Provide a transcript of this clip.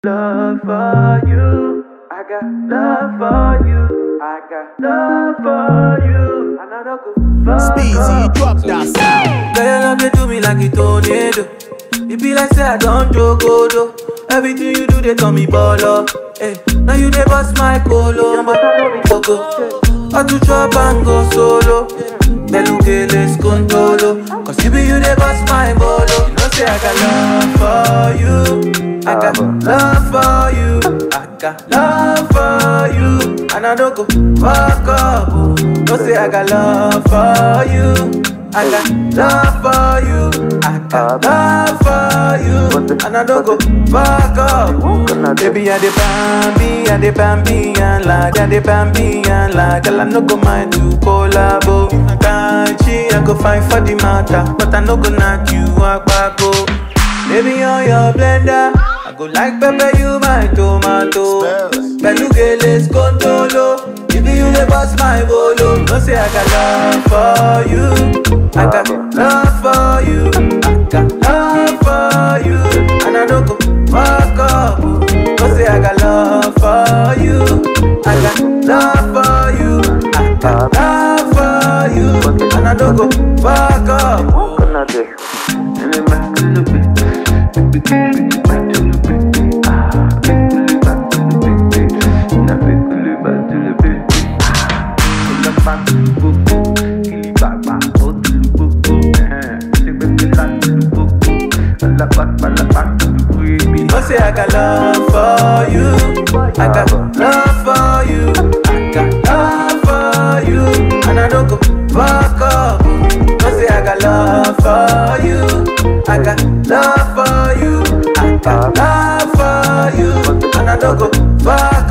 love for you. I got love for you. I got love for you. And I don't go fuck Speezy, up. drop that sound. Girl, your love they do me like a tornado. It be like say I don't joke, though. Everything you do, they call me baller. Hey, now you they bust my colo, but I know me go I do chop and go solo. Belugeles contolo. Cause you be you they bust my bolo. You know say I got love for you. I got love for you. I got love for you. And I don't go fuck up. oh. No say I got love for you. I got love for you. I got love for you. And I don't go fuck up. Baby, I the bambi, I the bambi, and like, I the bambi, and like, girl, I no go mind to collabo. Can't I go fight for the matter, but I no go knock you out back, go. Baby, on your blender, I go like pepper, you my tomato. Spells. Belugeles contolo. If you the boss my bolo, no say I got love for you. I got love for you. I got love for you. And I don't go fuck up. No say I got love for you. I got love for you. I got love for you. And I don't go fuck up. No say I got love for you. I got love for you. I got love for you. And I don't go fuck up. No say I got love for you. I got love for you. I got love for you. And I don't go fuck